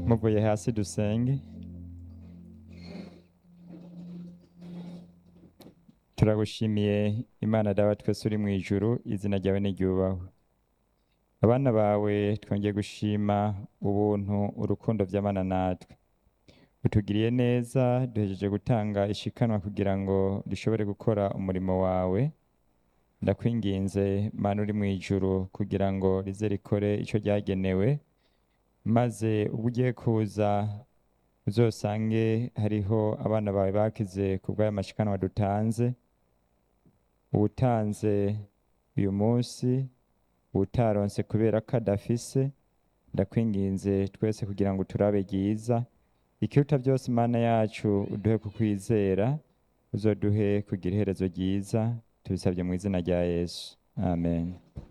muvuye hasi dusenge turagushimiye imana dawa twese uri mu ijuru izina ryawe niryubahwe abana bawe twongeye gushima ubuntu urukundo by'abana natwe utugiriye neza duhejeje gutanga ishikanwa kugira ngo dushobore gukora umurimo wawe ndakwinginze mana uri mu ijuru kugira ngo rize rikore icyo ryagenewe maze ubwo ugiye kuza uzosange hariho abana bawe bakize ku bw'aya mashikanwa dutanze uwutanze uyu munsi uwutaronse kubera ko adafise ndakwinginze twese kugira ngo turabe ryiza ikiruta byose imana yacu uduhe kukwizera uzoduhe kugira iherezo ryiza tubisabye mu izina rya yesu amen